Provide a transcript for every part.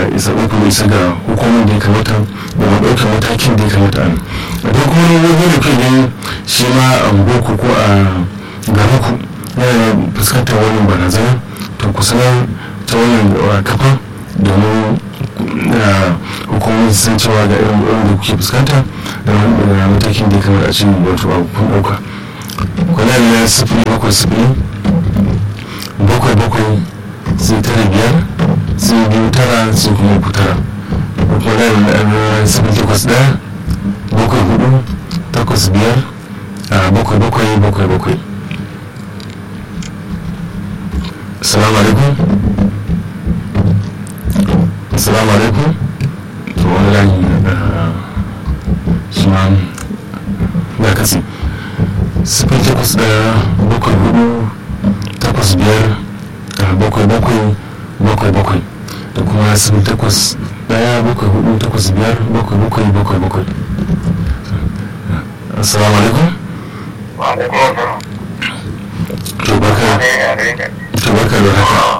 isa uku isa ga hukumar da ya kamata da ma ɗaukar matakin da ya kamata a a duk kuma wani wani da kai gani shi ma a boko ko a garuku yana fuskantar wannan barazana to ku sanar ta wannan kafa domin hukumomi su san cewa ga irin da kuke fuskanta da matakin da ya kamata a cikin wato a kun ɗauka kwana da sifili bakwai sifili bakwai bakwai sai tara biyar sai biyu tara sai kuma uku tara kwana da sifili takwas ɗaya bakwai hudu takwas biyar a bakwai bakwai bakwai bakwai assalamu alaikum assalamu alaikum to wani layi shi ma ya kasi sifil takwas daya bakwai hudu takwas biyar bakwai bakwai bakwai bakwai da kuma sifil takwas daya bakwai hudu takwas biyar bakwai bakwai bakwai bakwai assalamu alaikum to barka to barka da haka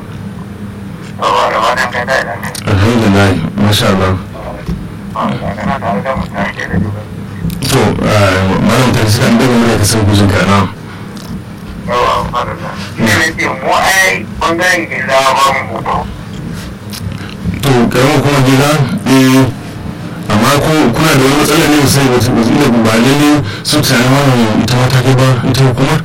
alhamdulillah masha Allah to malam ta shi kan daga mura ka san gujin ka na to karamin kuma gida eh amma ko kuna da wani matsala ne sai wata wata ba lalle su tsaye wannan ita mata kai ba ita hukumar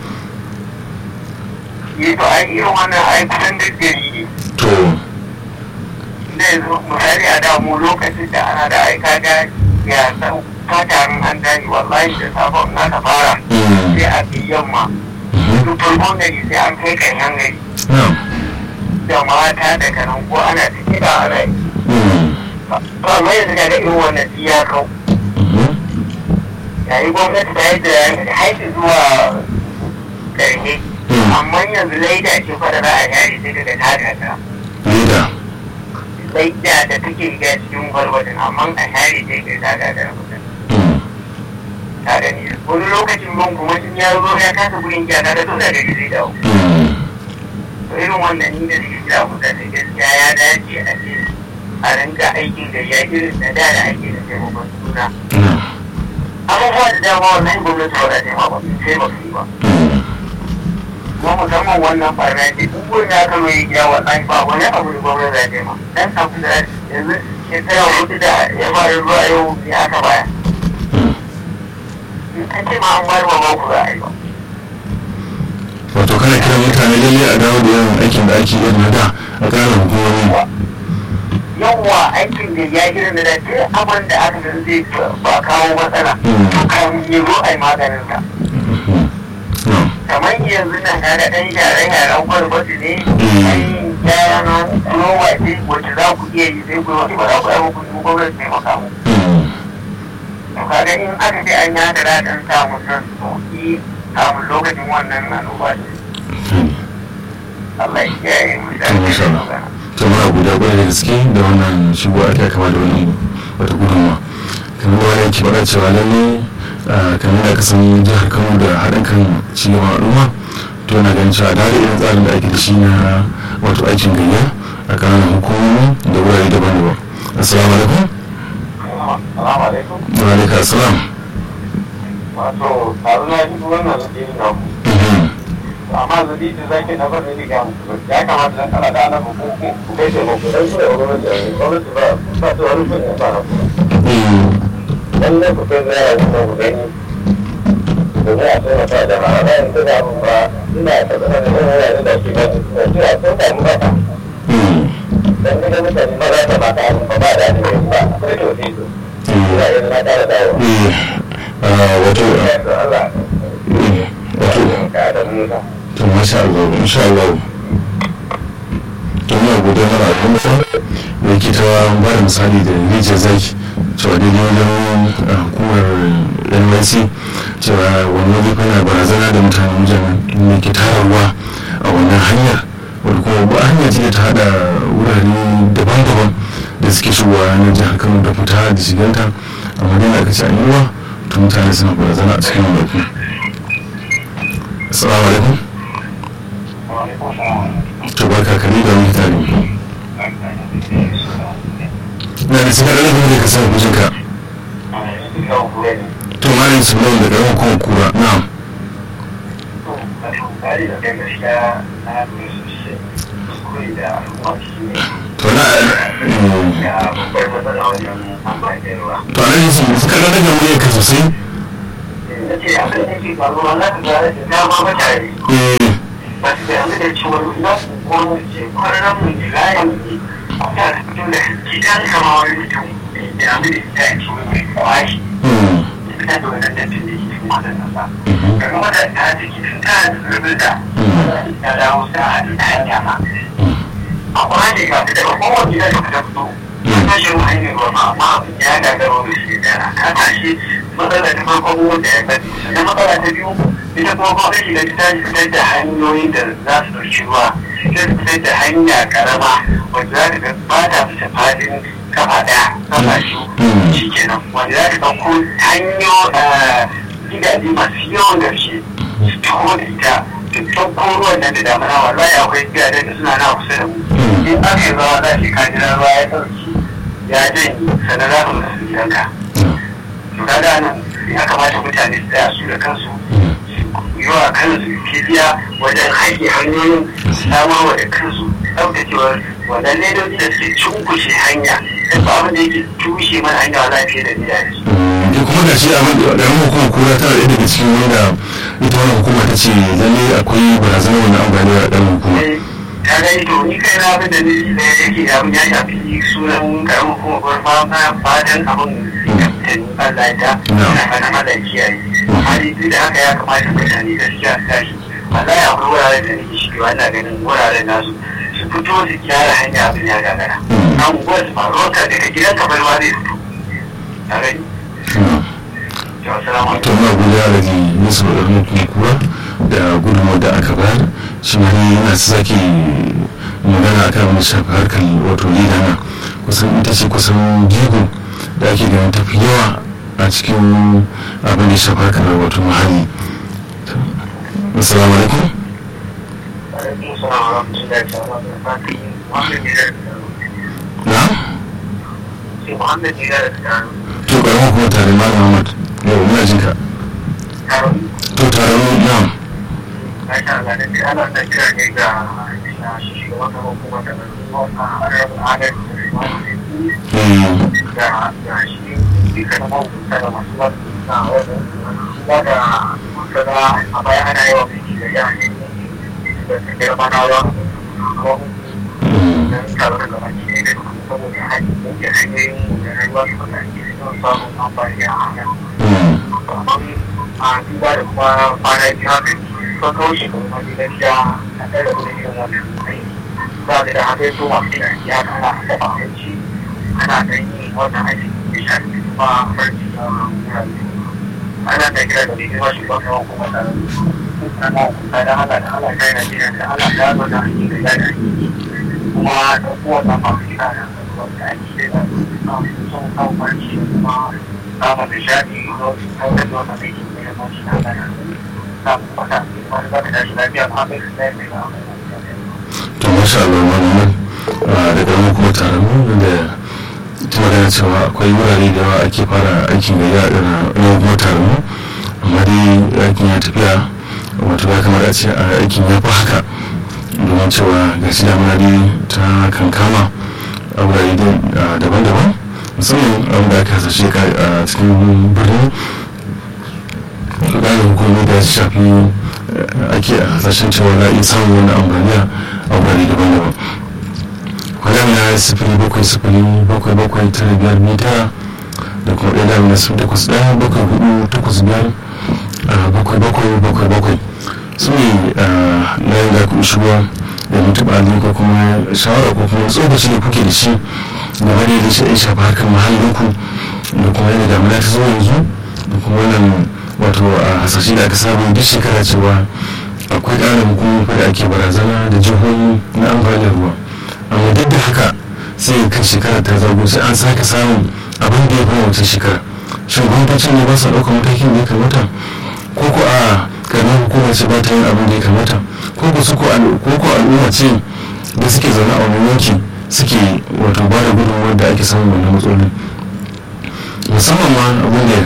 yi to an irin wannan ai kusan da gari to da yanzu misali a damu lokacin da ana da aika ga ya san fatarin an dani wallahi da sabon na ta fara sai a fi yamma duk farkon gari sai an kai ƙarshen gari da mata da kanan ko ana cike da ana yi to amma yanzu ga irin wannan ya kau yayi gwamnati ta yi da haiti zuwa ƙarshe amma yanzu laida ce fa da za a yare sai daga tada ta leda laida da take ga cikin gwargwadon amma a share sai ga tada da mutum ta gani wani lokacin ban kuma sun ya zo ya kasa gurin gyara da dole da zai dawo to irin wannan ni da suke kira mutane gaskiya ya dace a ce a rinka aikin da ya irin da da da ake da taimakon suna abubuwa da dama wannan gwamnati ba za ta yi ma ba sai ba su yi ba kuma musamman wannan barna ce duk wani aka mai gida wannan ba wani abu da gwamnati za ta yi ma dan abu da yanzu shekara hudu da ya fara zuwa yau ne aka baya an ce ma an bayar wa ba ku za a yi ba wato kana kira mutane lalle a dawo da yawan aikin da ake irin na da a ƙara hukumomi yawwa aikin da ya gina da duk abin da aka san zai ba kawo matsala to kan yi zo a yi maganin sa kamar yanzu nan ka ga ɗan share-sharen kwalbati ne ɗan gyaran rowa ce wacce za ku iya yi sai ku yi ba za ku yi muku yi gwamnati taimaka mu to kaga in aka ce an yada daɗin samun nan sauki samun lokacin wannan annoba ce Allah ya kiyaye mu da to muna guda kwarai da gaske da wannan shigo ake kama da wani wata gudunma kamar da wani yake faɗa cewa lalle kamar da kasan jihar kano da haɗin kan cigaban al'umma to yana ganin cewa da irin tsarin da ake da shi na wato aikin gayya a ƙananan hukumomi da wurare daban-daban assalamu alaikum Assalamu alaikum. wa alaikum assalam Wato, taru na shi wannan zaɓe na ku. Amma zaɓe da zaki na bar da ga ya kamata dan kana da annabi ko ku kai da ku dan da gwamnati gwamnati ba ba ta wani kun ba na ku. Lalle ku kai da yawa ku ku gani. Da ya so na da ma da in da abun ba ina ta da da wani da ke ba ku da ko da mu ba. Dan da mutane ba za ta ba ta abun ba ba da ne ba. Sai to sai to. Ya yi na da dawo. wato wato to masha Allah insha Allah to muna gode mana abin sa da yake ta ba da misali da rijiyar zaki cewa daidai wajen hukumar NYC cewa wani waje kana barazana da mutane wajen ne ke tara ruwa a wannan hanyar wadda kuma ba hanya ce ta hada wurare daban-daban da suke shigowa na jihar Kano da fita da shiganta amma dai aka ce an yi ruwa to mutane suna barazana a cikin wani assalamu alaikum to barka kare da wani tare na da suka ɗaga kuma da ka sa kujinka to malin su da ƙarfin kuma kura na'am to na to ana yin su suka ɗaga mu ka sosai eh ba su damu da cewa na wani ce kwanan mu layin ta fito da gidan kama wani mutum da damu da ita ya ce wani kwashi mm, ita da wannan da tun da ke cikin wannan nasa daga wata ta ce ki tun ta rubin da ta dawo ta hadu ta hanya ma a kwanan ga ta daga kowane gida da ta fito ta shi mu hanyar ruwa ma amma abin ya gagara wani shi da ka tashi matsala ta farko wanda ya bari sannan matsala ta biyu ita kuma gwamnati da ta fitar da hanyoyin da za su ɗauki ruwa ta fitar da hanya karama wanda za ta ga ba ta fita fadin kafa ɗaya kafa shi shi kenan wanda za ta ɗauko hanyo gidaje masu yawan gaske su taho da ita su ɗauko ruwan nan da damana wallahi akwai gidajen da suna na kusa da mu in aka yi ruwa za shi ka jira ruwa ya ɗauki ya janye sannan za ka mutu gidanka to kaga nan ya kamata mutane su tsaya su da kansu yawa kansu kiriya wajen haƙe hanyoyin samarwa da kansu ɗaukacewar wannan ledoji da suke cunkushe hanya da ba abin da yake tushe mana hanya wa lafiya da biya da su. da kuma ga shi abin da ɗan hukumar kura tana ɗaya daga cikin wanda ita wannan hukuma ta ce lalle akwai barazanar wannan amfani da ɗan hukuma ta gani to ni kai na abin da ni da yake da abin ya shafi sunan karamin hukumar gwarfa na fatan abin da ni Allah ya ta na fata Allah ya kiyaye. hali duk da haka ya kamata mutane gaskiya su tashi wallahi akwai wuraren da nake shigewa ina ganin wuraren nasu su fito su gyara hanya abin ya gagara an unguwar su faruwa ka daga gidan ka bai ma zai fito a gani to assalamu to alaikum na guda da ji musu da kuma kura da gudunmawar da aka bayar shi ma ne yana su sake magana akan wani shafi harkar wato leda na kusan ita ce kusan jigo da ake ganin tafi yawa a cikin abin da ya shafi harkar wato muhalli assalamu alaikum alaikum salam wa rahmatullahi ta'ala wa barakatuh Muhammad ne da na sai Muhammad ne da ta to karamar kuma tare ma Muhammad yau muna jin ka taron to tare mu na Masha Allah da ke ana da kira ne ga shi shugaban kamar kuma da a arabin adalci mm, da da shi duka na mahukunta da masu ba na wajen ba da masana a baya ana yawan biki da ya ne da ta girma na ruwa kuma mm, don taron da baki ne da kuma saboda hanyar hanyoyin da rayuwa su kan ake sun samun amfani a hanyar mm, amma a duba da kuma kwana biyu haka sun kawo shi kuma wani gaskiya a ɗaya da kuma irin wannan aiki za ka da haka so masu yin aiki haka ana dafa abinci ana ɗan yin wannan aiki da shafi kuma farci na wurare ana da kira da mai shi ba kawo kuma da ana kusa da ala da ala kai na jiran da ala da zo da aiki da ya da aiki kuma da kowane masu kira da wanda aiki da sun kawo farci kuma samun nishadi ko kawai da wata aiki da ya mashi na gana samun wata wani zaka tashi lafiya ma bai su zai mai ba to masha Allah Muhammad da karamar kuma tare mu da ta magana cewa akwai wurare da yawa ake fara aikin da ya ɗana yau kuma tare mu amma dai aikin ya tafiya wato ya kamata a ce a aikin ya fi haka domin cewa ga shi damuna dai ta kankama a wurare da- daban-daban musamman abin da aka hasashe ka a cikin birni ƙarin hukumomi da ya shafi eh, ake hasashen cewa na iya samun wani ambaliya a wurare daban-daban kwanan ya yi sifili bakwai sifili bakwai bakwai tara biyar mita da kuma ɗaya damina sun takwas ɗaya bakwai hudu takwas biyar ah, bakwai bakwai bakwai bakwai su ne na yin da kuma shigo da mutuɓa ne ko kuma shawara ko kuma tsokaci da kuke da shi game da yadda shi ya shafa harkar mahallinku da kuma yadda damina ta zo yanzu da kuma wannan wato a hasashe da aka samu duk shekara cewa akwai ƙarin hukumomi da ake barazana da jihohi na ambaliyar ruwa amma duk da haka sai kan shekara ta zago sai an sake samun abin da ya fi wancan shekara shin gwamnatocin ne ba sa ɗaukar matakin da ya kamata ko ko a karamar hukumar ce ba ta yin abin da ya kamata ko ko su ko al- ko ko al'umma ce da suke zaune a wani yanki suke wato ba da gudunmuwar da ake samun wannan matsalolin musamman ma abin da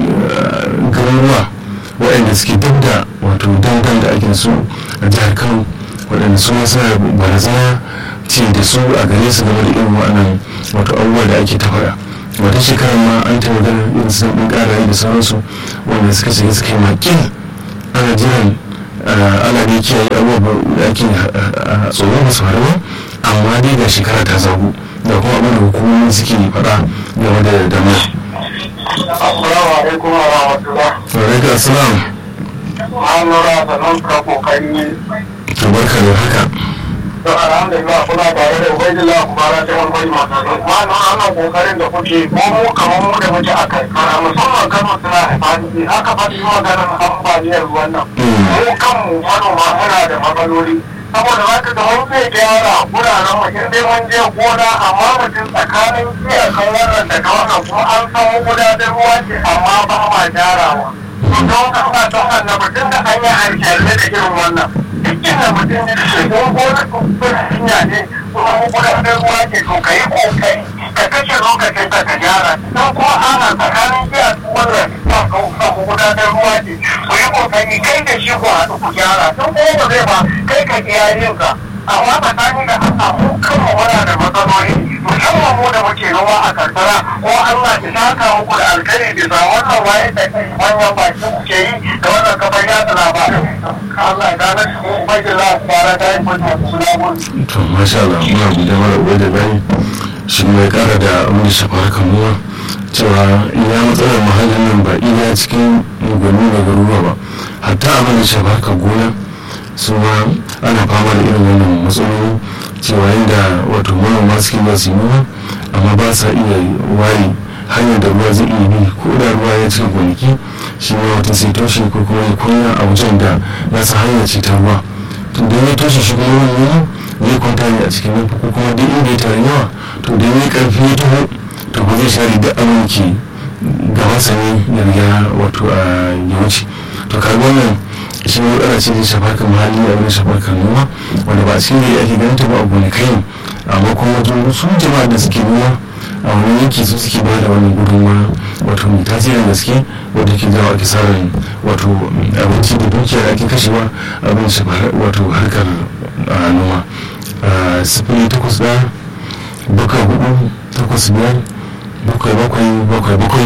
garuruwa waɗanda suke duk da wato dangan da ake su a jihar kano waɗanda su ma suna barazana ce da su a gare su game da irin waɗannan wato abubuwa da ake ta faɗa wata shekarar ma an ta magana irin su ɗin ƙarayi da sauransu wanda suka shiga suka yi makin ana jiran ana da kiyaye abubuwa da ake tsoron ba su faru ba amma dai ga shekara ta zagu da kuma abin da hukumomi suke faɗa game da dama. Assalamu alaikum wa rahmatullah. Wa alaikum assalam. An nura sanan ka kokari To barka da haka. to alhamdulillah kuna tare da ubaidillah kubara ta wani wani masu zai ma na ana kokarin da kuke ko mu kamar mu da muke a karkara musamman kano suna da fadi aka faɗi maganar ambaliyar ruwan nan mu kanmu manoma muna da matsaloli saboda za ka ga wani zai gyara wuraren mutum dai mun je gona amma mutum tsakanin iyakan wannan da ka wannan kuma an san gudanar ruwa ce amma ba ma gyarawa to don haka don annabi tun da an yi alƙalai da irin wannan dukkan da mutum ya ce don gona kuma hanya ne kuma gudanar ruwa ce to ka yi kokari ka kashe lokacin ka ka gyara don kuma ana tsakanin iyakan wannan ba ka gudanar ruwa ce ku yi kokari kai da shi ku haɗu ku gyara don kuma ba zai ba kai ka iyalin ka amma tsakanin da an samu kanmu muna da matsaloli musamman mu da muke noma a karkara ko Allah ya saka muku da alkhairi bisa wannan waye da manyan baki kuke yi da wannan kafar yatsa labarai Allah ya gane shi mu ubangiji za ku fara da yin mutum suna gudu. To masha Allah muna gode mara ubai da bayi shi mai kara da abin da shafa harkar noma cewa iya matsalar muhallin nan ba iya cikin gwani da garuruwa ba hatta abin da shafa harkar gona su ma ana fama da irin wannan matsaloli cewa yadda wato manoma suke ba su yi noma amma ba sa iya ware hanyar da ruwa zai iya bi ko da ruwa ya cika gonaki shi ma wata sai toshe ko kuma ya kunya a wajen da nasa hanyar ce ta ruwa to da ya toshe shi kuma wani zai kwanta ne a cikin nufi ko kuma duk inda ya tare yawa to da ya karfi ya taho to ba zai share da aminci gabansa ne ya riga wato a ya wuce to kaga wannan shi ne ana ce da shafar kan muhalli a wani shafar kan noma wanda ba a cikin da ake ganin ta ba a gonakai amma kuma wajen su jama'a da suke noma a wani yanki su suke ba da wannan gudunmawa wato mai tasirin gaske wadda ke jawo ake sa ran wato abinci da dukiya da ake kashewa abin shi wato harkar noma sifili takwas ɗaya bakwai hudu takwas biyar bakwai bakwai bakwai bakwai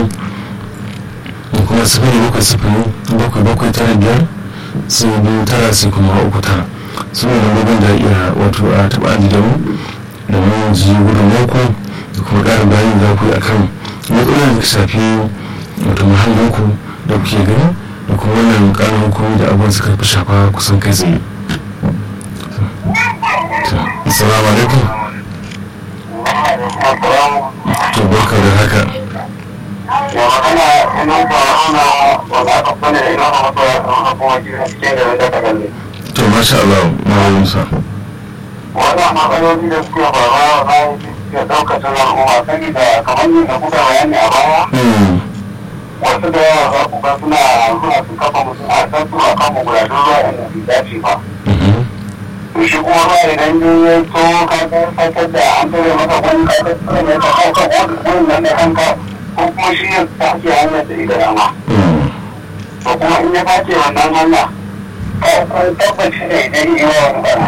da kuma sifili bakwai sifili bakwai bakwai tara biyar sai biyu tara sai kuma uku tara su ne lambobin da iya wato a taɓa da mu da mun ji gudun mako da kuma ƙarin bayani za ku yi akan matsalolin da shafi wato muhallinku da kuke gani da kuma wannan ƙarin hukumi da abubuwan suka fi shafa kusan kai tsaye assalamu alaikum to barka da haka ya magana ina ba ana wanda aka fane ina ma masa a kuma cikin da wanda ta galle to masha Allah malamin sa wannan matsaloli da suke faruwa na ya daukacin al'umma saboda kamar yadda kuka bayani a baya wasu da yawa za ku ga suna zuwa su kafa mutum a san su a kan magudanin ruwa inda bai dace ba shi kuma ruwa idan ya to ka ga fatar da an tare maka wani ka ga tsare mai ka hauka wani nan da kanka ko kuma shi ya tafi hanyar da ita dama to kuma in ya face wannan hanya ka tabbaci da idan yi wa wani bana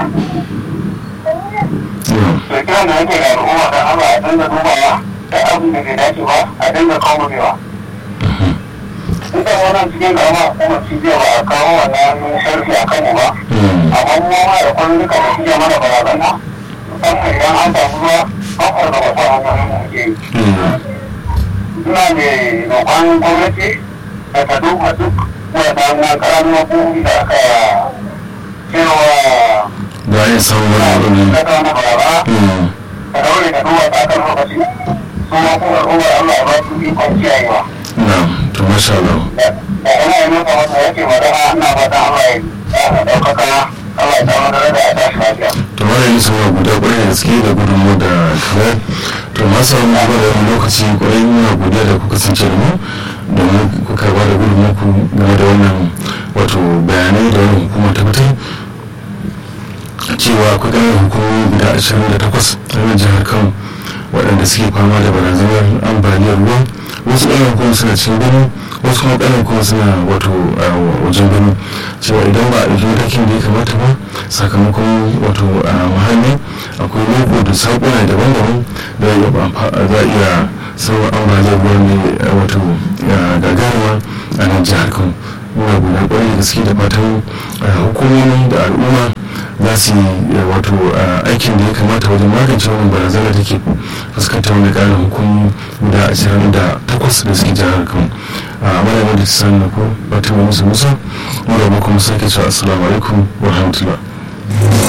to kiran da yake da al'umma da Allah a dinga dubawa da abin da bai dace ba a dinga kawo bewa Duka wannan cikin gama kuma cibiyar ba a kawo wannan sharfi a kanmu ba. Amma mu ma da kwanan duka da cibiyar mana barazana. Musamman idan an samu ruwa, an kwarga wata hanyoyin mu ke yi. Ina mai roƙon gwamnati da ta duba duk waɗannan ƙaramin hukumomi da aka cewa da ya samu wani daga wani baraba ka daure ka duba ta kan lokaci su ma kuma al'ummar Allah ya ba su ikon kiyayewa. na to masha Allah da ina yi masa wata yake magana ina fata Allah ya ɗaukaka Allah ya samu da ya tashi lafiya. to wani yi sama guda kwarai da gaske da gudunmu da kamar to masu mu ba da wani lokaci kwarai muna godiya da kuka kasance da mu domin kuka ba da gudunmu ku game da wannan wato bayanai da wani hukuma ta fitar cewa akwai ƙananan hukumomi guda 28 a nan jihar kano waɗanda suke fama da barazanar ambaliyar ruwa wasu ƙananan hukumomi suna cikin birni wasu kuma ƙananan kuma suna wato wajen birni cewa idan ba a ɗauki matakin da ya kamata ba sakamakon wato muhalli akwai loko da saƙuna daban-daban da za a iya sauran ambaliyar ruwa ne wato gagaruma a nan jihar kano muna guda kwarai da gaske da fatan hukumomi da al'umma za su yi wato aikin da ya kamata wajen magance wannan barazana da ke fuskantar wani ƙarin hukumi guda ashirin da takwas da suke jihar kano a malamin da ta sani na ko fatima musa musa mu da kuma sake cewa assalamu alaikum wa rahmatullah